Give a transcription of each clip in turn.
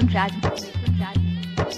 मिथुन राज मिथुन राज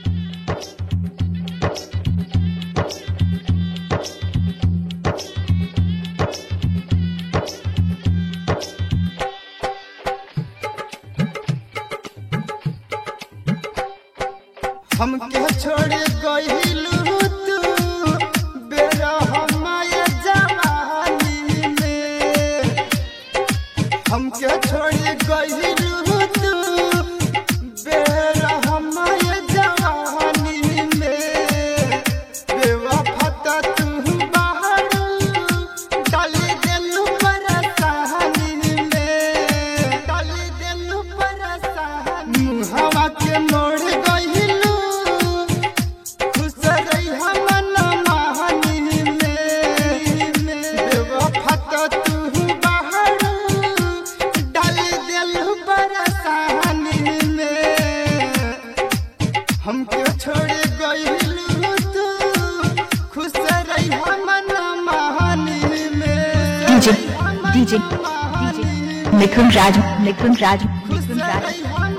हमके छोड़ गइलू तू बेरा हमारे जवानी में हमके छोड़ गइलू तू बेरा हमारे जवानी में बेवफा त तू बाहर डाली देलू परेशानी में डाली देलू परेशानी हवा के मोड़ गइलू खुश रही हमन महानी में बेवफा त तू बाहर डाली देलू परेशानी में हमके छोड़ गइलू तू खुश रही हमन महानी में DJ DJ DJ Mithun Raj Mithun Raj Mithun Raj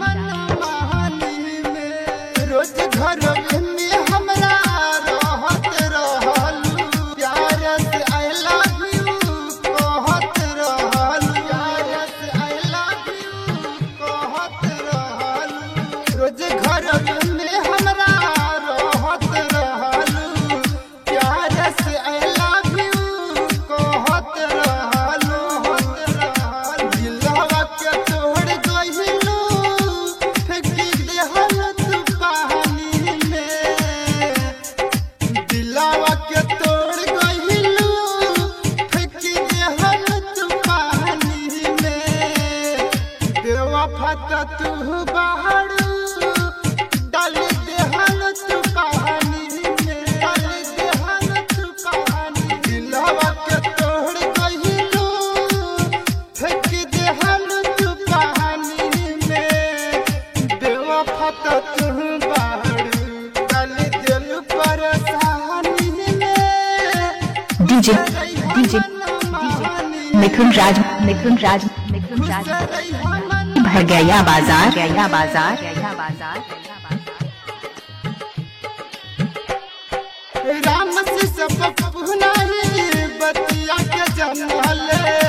रोज घर में हमरा रहत रहलू प्यार से आई लव यू कहत रहलू प्यार से आई लव यू कहत रहलू रोज घर में हमरा रहत रहलू प्यार से आई लव यू कहत रहलू दिलवा के तोड़ गइलू फेंकी देहल तू पानी में दिलवा के तोड़ गइलू फेंकी देहल तू पानी में बेवफा त तू बाहर डाल देहल तू पानी में डाल देहल तू पानी दिलवा के तोड़ गइलू फेंक देहल तू पानी में बेवफा त तू बाहर डाल दिल परेशानी में DJ DJ DJ Mithun Raj Mithun Raj Mithun Raj भर गया बाजार गया बाजार गया बाजार राम से सब पुनाही बतिया के जनले